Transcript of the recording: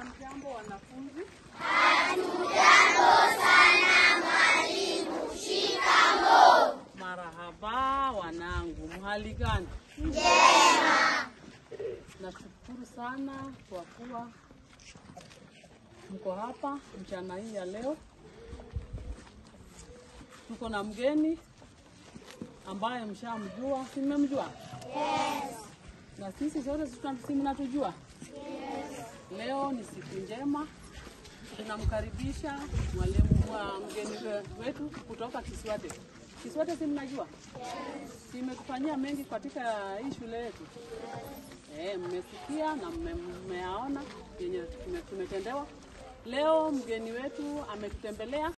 Hamjambo wanafunzi. Marahaba wanangu, mhali gani? Njema. Nashukuru sana kwa kuwa mko hapa mchana hii ya leo. Tuko na mgeni ambaye mshamjua, si mmemjua? Yes. Na sisi sote si tuna- si mnatujua? Yes. Leo ni siku njema, tunamkaribisha mwalimu wa mgeni we- wetu kutoka Kiswate. Kiswate si mnajua? Yes. Si imetufanyia mengi katika hii shule yetu? Eh, mmesikia na mme- mmeyaona yenye tume- tumetendewa. Leo mgeni wetu ametutembelea